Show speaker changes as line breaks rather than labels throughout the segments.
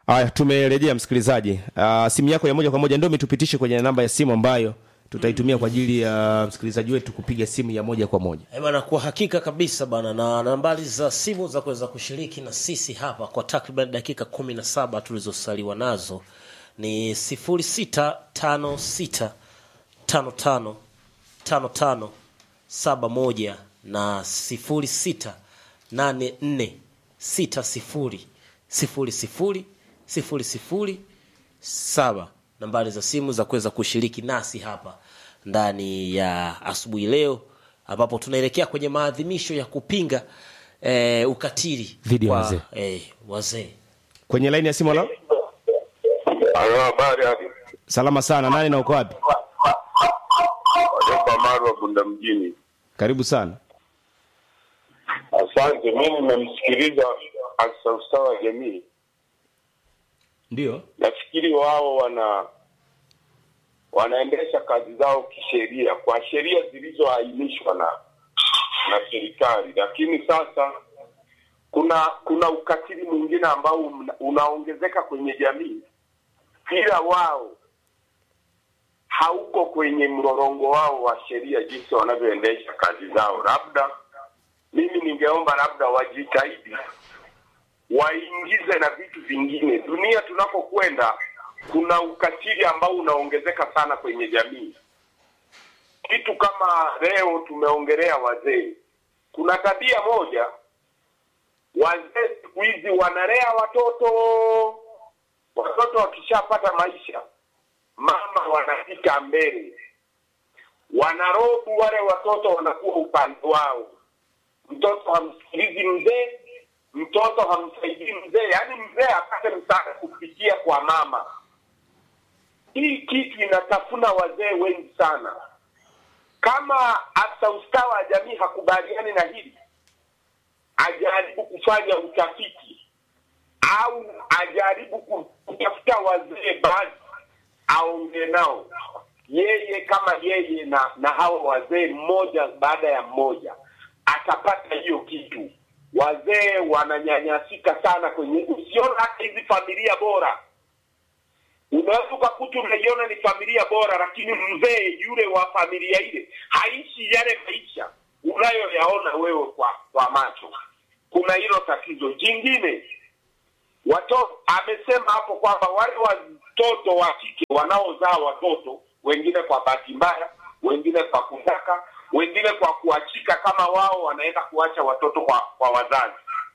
Haya, tumerejea msikilizaji. Uh, simu yako ya moja kwa moja ndio umetupitishe kwenye namba ya simu ambayo tutaitumia kwa ajili ya msikilizaji wetu kupiga simu ya moja kwa moja.
Eh bana, kwa hakika kabisa bana, na nambari za simu za kuweza kushiriki na sisi hapa kwa takriban dakika kumi na saba tulizosaliwa nazo ni sifuri sita tano sita tano tano tano tano saba moja na sifuri sita nane nne sita sifuri sifuri sifuri sifuri sifuri saba nambari za simu za kuweza kushiriki nasi hapa ndani ya asubuhi leo ambapo tunaelekea kwenye maadhimisho ya kupinga eh, ukatili
Dhidi ya
kwa,
wazee.
eh, wazee
Kwenye laini ya simu la
Halo, habari hadi
salama sana. Nani na uko wapi?
Wajopa Marwa Bunda mjini.
Karibu sana.
Asante, mi nimemsikiliza afisa ustawi wa jamii.
Ndio.
Nafikiri wao wana wanaendesha kazi zao kisheria kwa sheria zilizoainishwa na na serikali, lakini sasa kuna kuna ukatili mwingine ambao una- unaongezeka kwenye jamii, ila wao hauko kwenye mrorongo wao wa sheria jinsi wanavyoendesha kazi zao. Labda mimi ningeomba labda wajitahidi waingize na vitu vingine. Dunia tunapokwenda, kuna ukatili ambao unaongezeka sana kwenye jamii. Kitu kama leo tumeongelea wazee, kuna tabia moja, wazee siku hizi wanalea watoto. Watoto wakishapata maisha, mama wanafika mbele, wanarobu wale watoto, wanakuwa upande wao mtoto hamsikilizi mzee, mtoto hamsaidii mzee, yaani mzee apate msaada kupitia kwa mama. Hii kitu inatafuna wazee wengi sana. Kama afisa ustawi wa jamii hakubaliani na hili, ajaribu kufanya utafiti au ajaribu kutafuta wazee baadhi, aongee nao yeye kama yeye na na hao wazee mmoja baada ya mmoja atapata hiyo kitu. Wazee wananyanyasika sana kwenye, usiona hata hizi familia bora, unaweza ukakuta unaiona ni familia bora, lakini mzee yule wa familia ile haishi yale maisha unayoyaona wewe kwa kwa macho. Kuna hilo tatizo jingine. Watoto amesema hapo kwamba wale watoto wa kike wanaozaa watoto wengine kwa bahati mbaya, wengine kwa kutaka, wengine kwa kuachika, kama wao wanaenda kuacha watoto kwa, kwa wazazi.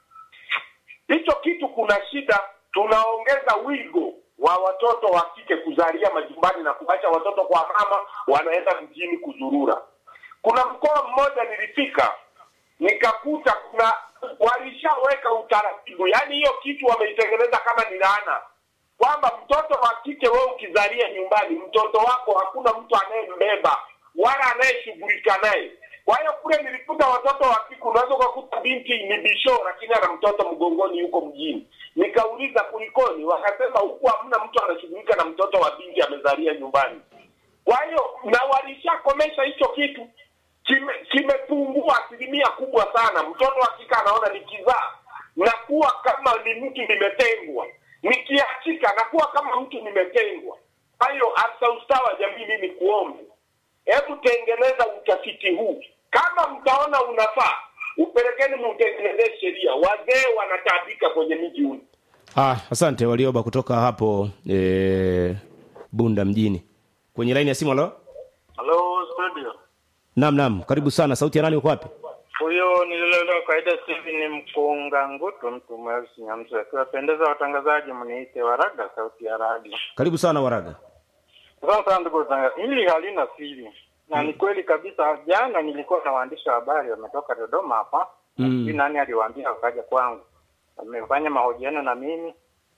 Hicho kitu kuna shida. Tunaongeza wigo wa watoto wa kike kuzalia majumbani na kuacha watoto kwa mama, wanaenda mjini kuzurura. Kuna mkoa mmoja nilifika nikakuta kuna walishaweka utaratibu, yaani hiyo kitu wameitengeneza kama ni laana, kwamba mtoto wa kike wewe ukizalia nyumbani, mtoto wako hakuna mtu anayembeba wala anayeshughulika naye. Kwa hiyo kule nilikuta watoto wa kike, unaweza ukakuta binti ni bisho, lakini ana mtoto mgongoni yuko mjini. Nikauliza kulikoni, wakasema huku hamna mtu anashughulika na mtoto wa binti amezalia nyumbani. Kwa hiyo na walishakomesha hicho kitu, kime- kimepungua asilimia kubwa sana. Mtoto wa kike anaona nikizaa nakuwa kama ni mtu nimetengwa, nikiachika nakuwa kama mtu nimetengwa. Kwa hiyo afisa ustawi wa jamii, mimi kuombe, hebu tengeneza utafiti huu, kama mtaona unafaa upelekeni, mtengenezee sheria. Wazee wanataabika kwenye miji huu.
Ah, asante Walioba kutoka hapo e, Bunda mjini. Kwenye laini ya simu halo?
Halo studio.
Naam, naam. Karibu sana. Sauti ya nani uko wapi?
Huyo nililelewa kawaida sasa hivi ni mkunga ngutu mtu mweusi nyamsu. Akiwapendeza watangazaji mniite Waraga sauti ya radio.
Karibu sana Waraga.
Sasa ndugu watangazaji, hili halina siri. Na ni kweli kabisa jana nilikuwa na waandishi wa habari wametoka Dodoma hapa.
Mm.
Sijui nani aliwaambia wakaja kwangu. Wamefanya mahojiano na mimi.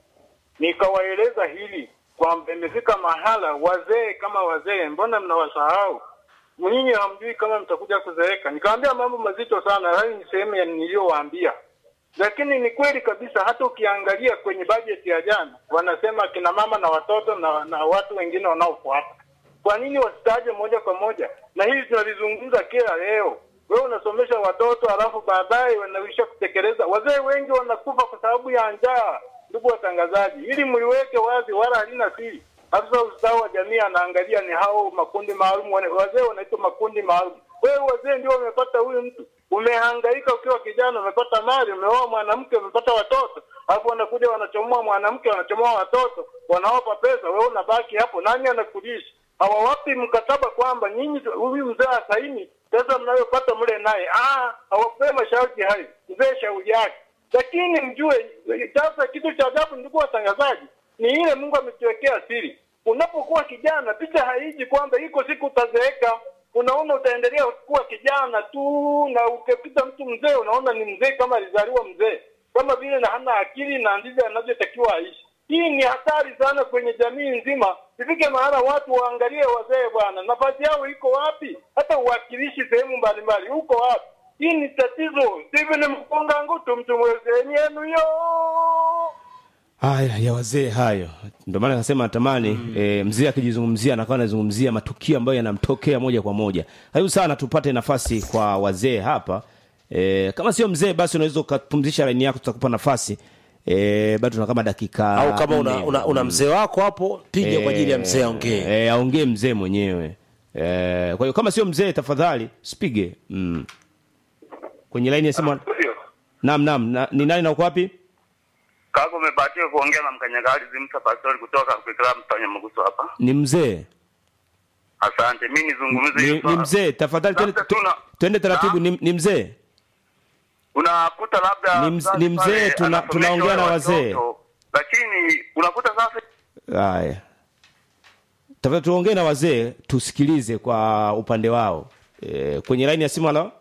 Nikawaeleza hili kwamba imefika mahala wazee kama wazee mbona mnawasahau? Nyinyi hamjui kama mtakuja kuzeeka. Nikamwambia mambo mazito sana, hayo ni sehemu ya niliyowaambia. Lakini ni kweli kabisa, hata ukiangalia kwenye bajeti ya jana wanasema kina mama na watoto na, na watu wengine wanaofuata. Kwa nini wasitaje moja kwa moja? Na hili tunalizungumza kila leo. Wewe unasomesha watoto alafu baadaye wanaisha kutekeleza. Wazee wengi wanakufa kwa sababu ya njaa ndugu watangazaji, ili mliweke wazi, wala halina siri. Afisa ustawi wa jamii anaangalia ni hao makundi maalum, wane- wazee wanaitwa makundi maalum. Wewe wazee ndio wamepata huyu mtu, umehangaika ukiwa kijana, umepata mali, umeoa mwanamke, umepata watoto, alafu wanakuja wanachomoa mwanamke, wanachomoa watoto, wanawapa pesa, wewe unabaki hapo, nani anakulisha? Hawawapi mkataba kwamba nyinyi huyu mzee asaini pesa mnayopata mle naye. Ah, hawapee masharti hayo, mzee shauri yake. Lakini mjue sasa, kitu cha ajabu, ndugu watangazaji, ni ile Mungu ametuwekea siri. Unapokuwa kijana, picha haiji kwamba iko siku utazeeka. Unaona utaendelea kuwa kijana tu, na ukipita mtu mzee, unaona ni mzee kama alizaliwa mzee, kama vile na hana akili na ndivyo anavyotakiwa aishi. Hii ni hatari sana kwenye jamii nzima. Ifike mahala watu waangalie wazee bwana, nafasi yao iko wapi? Hata uwakilishi sehemu mbalimbali uko wapi? Hii ni tatizo. Steven Mkunga Ngutu, mtu mwezeni yenu yo
haya ya wazee hayo ndio maana nasema natamani mm. e, mzee akijizungumzia anakuwa anazungumzia matukio ambayo yanamtokea moja kwa moja karibu sana tupate nafasi kwa wazee hapa e, kama sio mzee basi unaweza ukapumzisha laini yako tutakupa nafasi e, bado tuna kama dakika
au kama una,
nne.
una, una mzee wako hapo piga kwa ajili ya mzee aongee
e, aongee mzee mwenyewe e, kwa hiyo kama sio mzee tafadhali sipige mm. kwenye laini ya simu
Ndio.
naam naam na, ni nani na uko wapi
Kaka umebahatika kuongea na mkanyagari Zimsa Pastori kutoka kwa klabu Mtanya Mguso hapa.
ni mzee
Asante. Mimi nizungumze
ni,
hilo
ni
swala.
mzee tafadhali twende-
Labda tuna-
twende taratibu
Na?
ni, ni mzee
Unakuta labda
Ni mz-
mzazi
ni mzee,
pale
tuna-
anasomesha
tunaongea na
wale
wazee.
watoto, Lakini unakuta sasa
haya tafadhali tuongee na wazee tusikilize kwa upande wao e, kwenye laini ya simu halo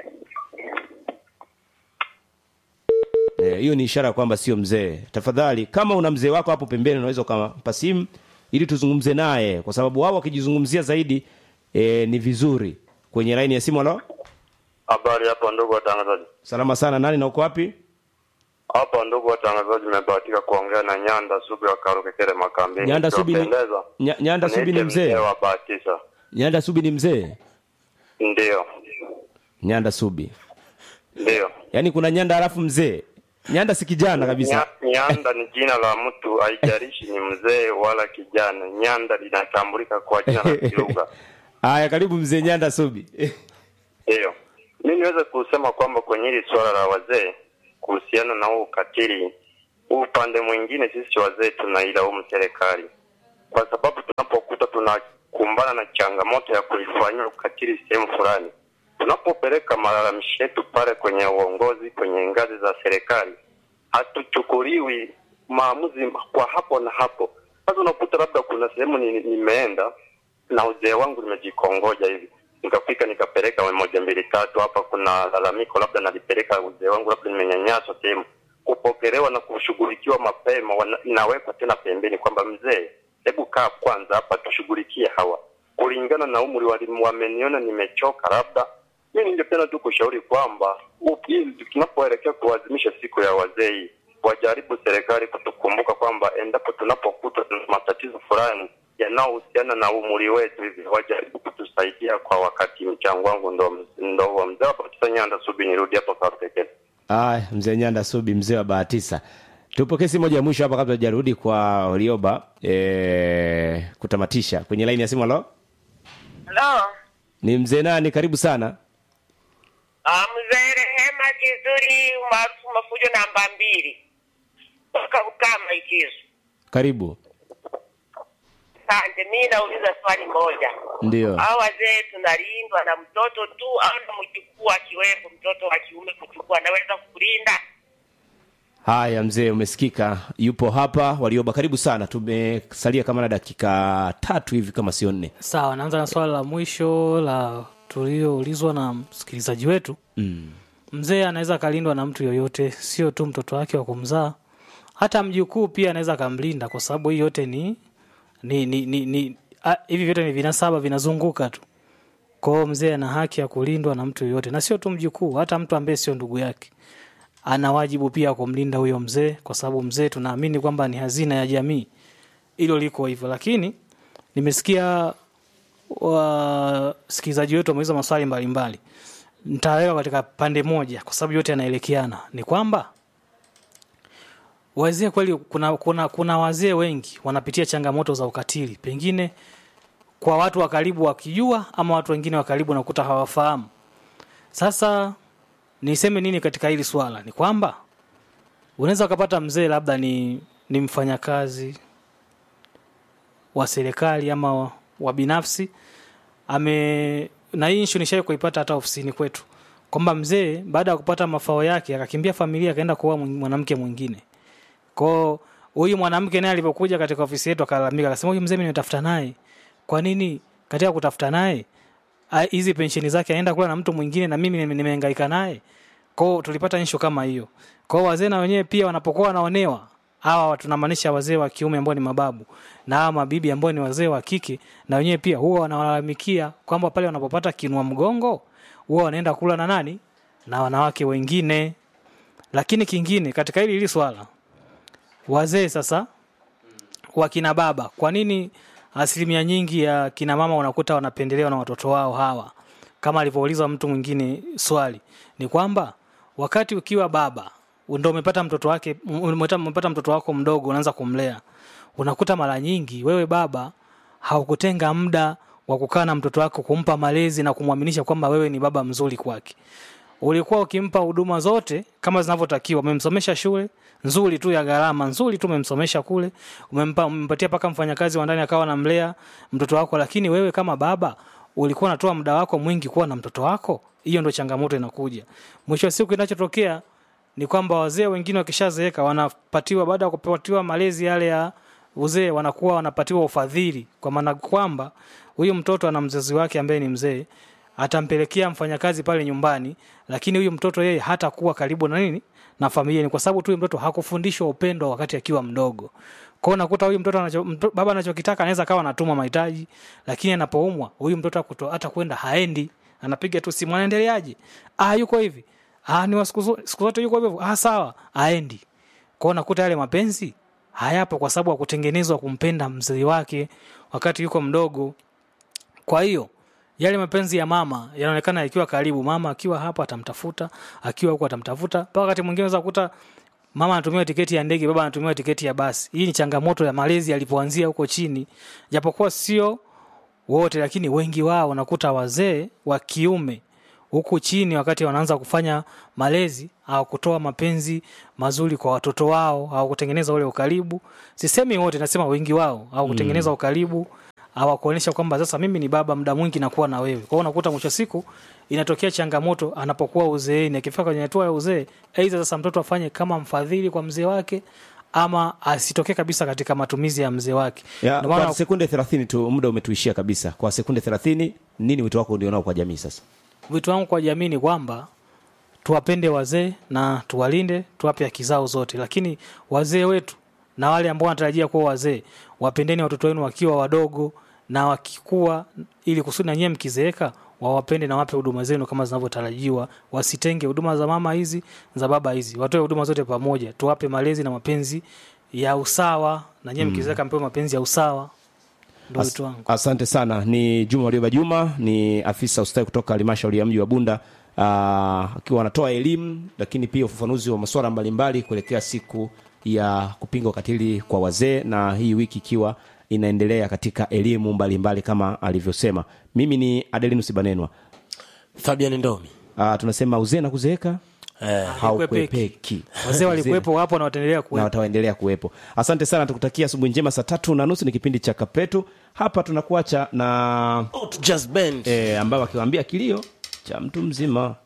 Eh, hiyo ni ishara kwamba sio mzee tafadhali kama una mzee wako hapo pembeni unaweza ukampa simu ili tuzungumze naye kwa sababu wao wakijizungumzia zaidi e, ni vizuri kwenye laini ya simu halo
habari hapa ndugu watangazaji.
salama sana nani na uko wapi
Hapa ndugu watangazaji nimebahatika kuongea na Nyanda Subi wa Karukekere Makambini.
Nyanda Subi ni-
Ikiwapendeza,
Nya- Nyanda Subi ni
niite
mzee?
wa Bahatisa.
nyanda subi ni mzee
Ndio.
nyanda subi
Ndio.
yaani kuna nyanda halafu mzee nyanda si kijana kabisa
Nya- Nyanda ni jina la mtu, haijalishi ni mzee wala kijana. Nyanda linatambulika kwa jina la kilugha.
haya karibu mzee nyanda subi
Ndiyo, mi niweze kusema kwamba kwenye hili suala la wazee kuhusiana na huu ukatili, huu upande mwingine sisi wazee tunailaumu serikali, kwa sababu tunapokuta tunakumbana na changamoto ya kuifanyia ukatili sehemu fulani, tunapopeleka malalamishi yetu pale kwenye uongozi, kwenye ngazi za serikali, hatuchukuliwi maamuzi kwa hapo na hapo. Sasa unakuta labda kuna sehemu ni- nimeenda na uzee wangu nimejikongoja hivi nikafika nikapeleka moja mbili tatu, hapa kuna lalamiko, labda nalipeleka uzee wangu, labda nimenyanyaswa sehemu, kupokelewa na kushughulikiwa mapema, wana- inawekwa tena pembeni kwamba mzee, hebu kaa kwanza hapa tushughulikie hawa kulingana na umri walimu, wameniona nimechoka, labda mi ningependa tu kushauri kwamba u- hii tunapoelekea kuadhimisha siku ya wazee hii, wajaribu serikali kutukumbuka kwamba endapo tunapokuta tuna matatizo fulani yanayohusiana na umri wetu hivi, wajaribu kutusaidia kwa wakati. Mchango wangu ndo ndo huo. Mzee hapa Nyanda Subi, nirudi hapo kwa pekee.
aya mzee nyanda subi mzee wa bahatisa tupokee simu moja ya mwisho hapa kabla tujarudi kwa Warioba e, kutamatisha kwenye laini ya simu halo
Halo.
ni mzee nani karibu sana
Ah, mzee Rehema Kizuri maarufu Mafujo namba mbili toka Ukama Ikizu.
karibu
Asante, mi nauliza swali moja.
ndio
Hao wazee tunalindwa na mtoto tu au na mjukuu akiwepo, mtoto wa kiume kuchukua anaweza kulinda?
haya mzee umesikika yupo hapa Warioba karibu sana tumesalia kama na dakika tatu hivi kama sio nne
sawa naanza na swala la mwisho la tulioulizwa na msikilizaji wetu
mm.
mzee anaweza akalindwa na mtu yoyote sio tu mtoto wake wa kumzaa hata mjukuu pia anaweza akamlinda kwa sababu hii yote ni ni, ni, ni, ni a, hivi vyote ni vinasaba vinazunguka tu kwao mzee ana haki ya kulindwa na mtu yoyote na sio tu mjukuu hata mtu ambaye sio ndugu yake ana wajibu pia wa kumlinda huyo mzee kwa sababu mzee tunaamini kwamba ni hazina ya jamii hilo liko hivyo lakini nimesikia wasikilizaji wetu wameuliza maswali mbalimbali nitaweka katika pande moja kwa sababu yote yanaelekeana ni kwamba wazee kweli kuna, kuna, kuna wazee wengi wanapitia changamoto za ukatili pengine kwa watu wa karibu wakijua ama watu wengine wa karibu nakuta hawafahamu sasa niseme nini katika hili swala ni kwamba unaweza ukapata mzee labda ni, ni mfanyakazi wa serikali ama wa, wa binafsi ame na hii issue nishai kuipata hata ofisini kwetu kwamba mzee baada ya kupata mafao yake akakimbia familia akaenda kuoa mwi- mwanamke mwingine kwao huyu mwanamke naye alipokuja katika ofisi yetu akalalamika akasema huyu mzee mimi nimetafuta naye kwa nini katika kutafuta naye a- hizi pensheni zake anaenda kula na mtu mwingine na mimi nime- nimehangaika naye kwao tulipata issue kama hiyo kwao wazee na wenyewe pia wanapokuwa wanaonewa hawa tunamaanisha wazee wa kiume ambao ni mababu na hawa mabibi ambao ni wazee wa kike na wenyewe pia huwa wanawalalamikia kwamba pale wanapopata kinua mgongo huwa wanaenda kula na nani na wanawake wengine lakini kingine katika hili hili swala wazee sasa wakina baba kwa nini asilimia nyingi ya kina mama unakuta wanapendelewa na watoto wao hawa kama alivyouliza mtu mwingine swali ni kwamba wakati ukiwa baba ndo umepata mtoto wake umepata umepata mtoto wako mdogo unaanza kumlea unakuta mara nyingi wewe baba haukutenga muda wa kukaa na mtoto wako kumpa malezi na kumwaminisha kwamba wewe ni baba mzuri kwake ulikuwa ukimpa huduma zote kama zinavyotakiwa umemsomesha shule nzuri tu ya gharama nzuri tu umemsomesha kule umempa umempatia paka mfanyakazi wa ndani akawa anamlea mtoto wako lakini wewe kama baba ulikuwa unatoa muda wako mwingi kuwa na mtoto wako hiyo ndio changamoto inakuja mwisho wa siku kinachotokea ni kwamba wazee wengine wakishazeeka wanapatiwa baada ya kupatiwa malezi yale ya uzee wanakuwa wanapatiwa ufadhili kwa maana kwamba huyu mtoto ana mzazi wake ambaye ni mzee atampelekea mfanyakazi pale nyumbani lakini huyu mtoto yeye hatakuwa karibu na nini na familia ni kwa sababu tu huyu mtoto hakufundishwa upendo wakati akiwa mdogo kwa hiyo unakuta huyu mtoto anacho, mto, baba anachokitaka anaweza kawa anatuma mahitaji lakini anapoumwa huyu mtoto hakuto- hata kwenda haendi anapiga tu simu anaendeleaje ah yuko hivi ah ni wa siku zo- siku zote yuko hivyo ah sawa aendi kwao unakuta yale mapenzi hayapo kwa sababu hakutengenezwa kumpenda mzee wake wakati yuko mdogo kwa hiyo yale mapenzi ya mama yanaonekana yakiwa karibu mama akiwa hapa atamtafuta akiwa huko atamtafuta mpaka wakati mwingine unaweza kukuta mama anatumiwa tiketi ya ndege baba anatumiwa tiketi ya basi hii ni changamoto ya malezi yalipoanzia huko chini japokuwa sio wote lakini wengi wao unakuta wazee wa kiume huku chini wakati wanaanza kufanya malezi au kutoa mapenzi mazuri kwa watoto wao au kutengeneza ule ukaribu sisemi wote nasema wengi wao au kutengeneza mm. ukaribu au kuonyesha kwamba sasa mimi ni baba muda mwingi nakuwa na wewe kwa hiyo unakuta mwisho wa siku inatokea changamoto anapokuwa uzeeni akifika kwenye hatua ya uzee aidha sasa mtoto afanye kama mfadhili kwa mzee wake ama asitokee kabisa katika matumizi ya mzee wake
ya,
Ndio maana
kwa sekunde 30 tu muda umetuishia kabisa kwa sekunde 30 nini wito wako ulionao kwa jamii sasa
wito wangu kwa jamii ni kwamba tuwapende wazee na tuwalinde tuwape haki zao zote lakini wazee wetu na wale ambao wanatarajia kuwa wazee wapendeni watoto wenu wakiwa wadogo na wakikua ili kusudi na nyie mkizeeka wawapende na wape huduma zenu kama zinavyotarajiwa wasitenge huduma za mama hizi za baba hizi watoe huduma zote pamoja tuwape malezi na mapenzi ya usawa na nyie mkizeeka mpewe mapenzi ya usawa ndo
As,
wito wangu
asante sana ni juma walioba juma ni afisa ustawi kutoka halmashauri ya mji wa bunda Ah, akiwa anatoa elimu lakini pia ufafanuzi wa masuala mbalimbali kuelekea siku ya kupinga ukatili kwa wazee na hii wiki ikiwa inaendelea katika elimu mbalimbali kama alivyosema mimi ni adelinus banenwa
fabian ndomi
uh, tunasema uzee na kuzeeka
eh,
haukwepeki
wazee walikuwepo wapo na wataendelea
na
kuwepo
wataendelea kuwepo asante sana tukutakia asubuhi njema saa tatu na nusu ni kipindi cha kapetu hapa tunakuacha na
Out Jazz Band.
e, ambayo akiwaambia kilio cha mtu mzima